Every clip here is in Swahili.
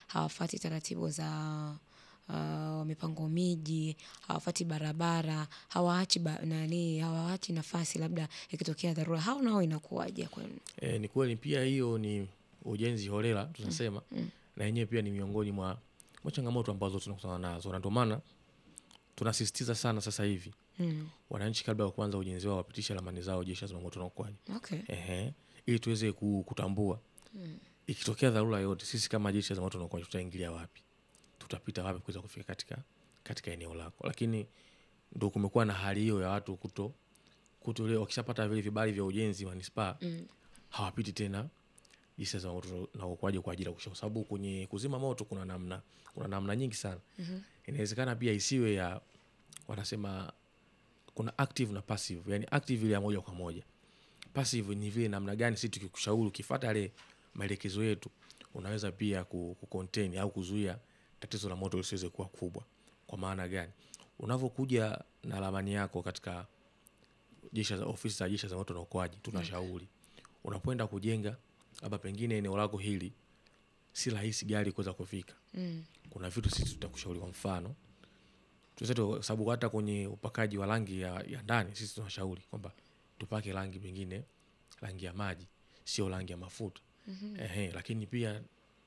hawafati taratibu za uh, mipango miji, hawafati barabara, hawaachi ba, nani, hawaachi nafasi labda ikitokea dharura. Hao nao inakuwaje kwenu? E, ni kweli pia hiyo ni ujenzi holela tunasema na yenyewe pia ni miongoni mwa, mwa changamoto ambazo tunakutana nazo na ndio maana tunasisitiza sana sasa hivi Mm. wananchi kabla ya kuanza ujenzi wao wapitishe ramani zao jeshi la zimamoto na uokoaji Okay. ehe, ili tuweze ku- kutambua ikitokea dharura yote, sisi kama jeshi la zimamoto na uokoaji tutaingilia wapi, tutapita wapi kuweza kufika katika, katika eneo lako. Lakini ndo kumekuwa na hali hiyo ya watu kuto kuto, leo wakishapata vile vibali vya ujenzi manispaa Mm. hawapiti tena jeshi la zimamoto na uokoaji kwa ajili ya kusha, kwa sababu kwenye kuzima moto kuna namna kuna namna nyingi sana. Inawezekana pia isiwe ya wanasema kuna active na passive, yani active ile ya moja kwa moja passive ni vile namna gani sisi tukikushauri ukifuata yale maelekezo yetu unaweza pia ku, ku contain au kuzuia tatizo la moto lisiweze kuwa kubwa. Kwa maana gani? Unavyokuja na ramani yako katika jeshi za ofisi za jeshi la zimamoto na uokoaji, tunashauri unapoenda kujenga labda pengine eneo lako hili si rahisi gari kuweza kufika, Mm. kuna vitu sisi tutakushauri. Kwa mfano tuzetu, kwa sababu hata kwenye upakaji wa rangi ya, ya ndani sisi tunashauri kwamba tupake rangi pengine rangi ya maji, sio rangi ya mafuta. Ehe, lakini pia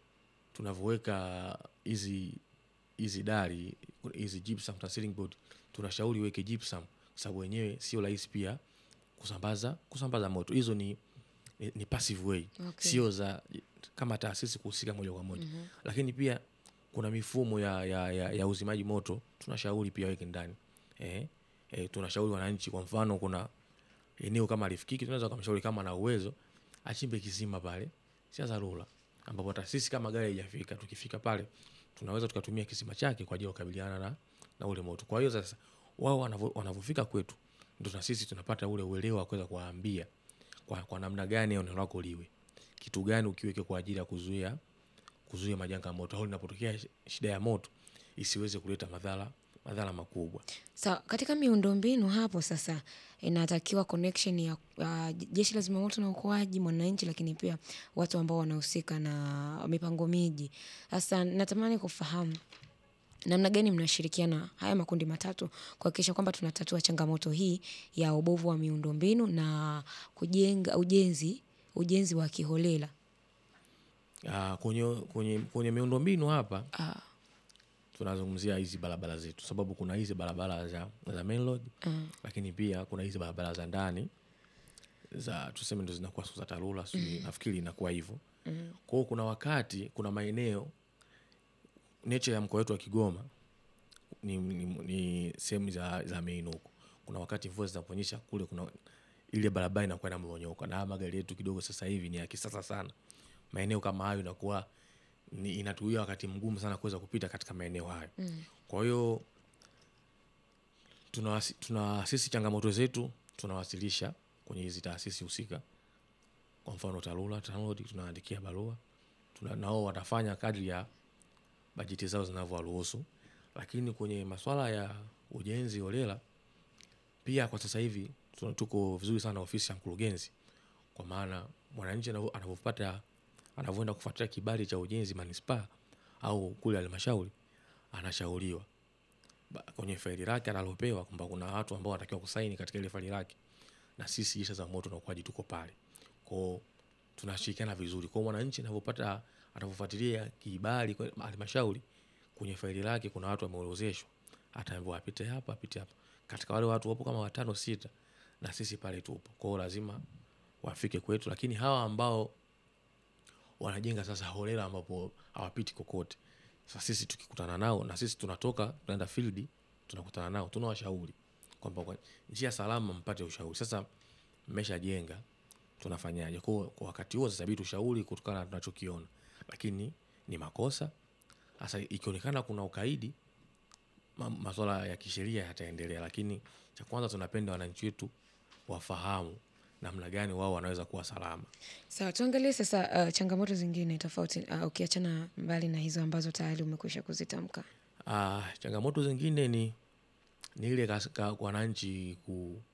tunavyoweka hizi hizi dari hizi gypsum na ceiling board, tunashauri uweke gypsum kwa sababu wenyewe sio rahisi pia kusambaza kusambaza moto. Hizo ni, ni, ni passive way Okay. sio za kama taasisi kuhusika moja kwa moja lakini pia kuna mifumo ya, ya, ya, ya uzimaji moto tunashauri pia weke ndani eh, eh, tunashauri wananchi kwa mfano kuna eneo kama alifikiki tunaweza kumshauri kama na uwezo achimbe kisima pale cha dharura ambapo hata sisi kama gari haijafika tukifika pale tunaweza tukatumia kisima chake kwa ajili ya kukabiliana na, na ule moto kwa hiyo sasa wao wanavyo- wanavyofika kwetu ndo na sisi tunapata ule uelewa wa kuweza kuwaambia kwa, kwa namna gani eneo lako liwe kitu gani ukiweke kwa ajili ya kuzuia kuzuia majanga ya moto au linapotokea sh- shida ya moto isiweze kuleta madhara madhara makubwa. Sawa, katika miundombinu hapo sasa inatakiwa connection ya uh, jeshi la zimamoto na uokoaji, mwananchi, lakini pia watu ambao wanahusika na mipango miji. Sasa natamani kufahamu namna gani mnashirikiana haya makundi matatu kuhakikisha kwamba tunatatua changamoto hii ya ubovu wa miundombinu na kujenga ujenzi ujenzi wa kiholela. Ah, kwenye, kwenye, kwenye miundombinu hapa Ah, tunazungumzia hizi barabara zetu, sababu kuna hizi barabara za, za main road mm, lakini pia kuna hizi barabara za ndani za tuseme ndo zinakuwa sio za TARURA sijui nafikiri inakuwa hivyo. Kwa hiyo kuna wakati kuna maeneo nature ya mkoa wetu wa Kigoma ni, ni, ni sehemu za, za miinuko. Kuna wakati mvua zinaponyesha kule, kuna ile barabara inakuwa inamonyoka, na haya magari yetu kidogo sasa hivi ni ya kisasa sana. Maeneo kama hayo inakuwa ni inatuia wakati mgumu sana kuweza kupita katika maeneo hayo. Kwa hiyo tunawasi- tuna sisi changamoto zetu tunawasilisha kwenye hizi taasisi husika, kwa mfano TARURA, TANROADS, tunaandikia barua tuna, nao watafanya kadri ya bajeti zao zinavyowaruhusu, lakini kwenye masuala ya ujenzi holela pia kwa sasa hivi tuna- tuko vizuri sana ofisi ya mkurugenzi, kwa maana mwananchi anavyo- anavyopata anavyoenda kufuatilia kibali cha ujenzi manispaa au kule halmashauri, anashauriwa ba- kwenye faili lake analopewa kwamba kuna watu ambao wanatakiwa kusaini katika ile faili lake, na sisi jeshi la zimamoto na uokoaji tuko pale kwao, tunashirikiana vizuri. Kwa hiyo mwananchi anavyopata anavyofuatilia kibali kwa halmashauri, kwenye faili lake kuna watu wameorozeshwa, ataambiwa apite hapa, apite hapa. Katika wale watu wapo kama watano sita, na sisi pale tupo. Kwa hiyo lazima wafike kwetu, lakini hawa ambao wanajenga sasa holela ambapo hawapiti kokote. Sasa sisi tukikutana nao na sisi tunatoka tunaenda field tunakutana nao tunawashauri kwamba kwa njia salama mpate ushauri. Sasa mmeshajenga tunafanyaje? Kwa kwa wakati huo sasa bidi tushauri kutokana na tunachokiona, lakini ni makosa. Sasa ikionekana kuna ukaidi, ma- masuala ya kisheria yataendelea, lakini cha kwanza tunapenda wananchi wetu wafahamu namna gani wao wanaweza kuwa salama. Sawa, tuangalie sasa uh, changamoto zingine tofauti uh, ukiachana mbali na hizo ambazo tayari umekwisha kuzitamka. Ah, changamoto zingine ni ni ile kas- ka- wananchi ku,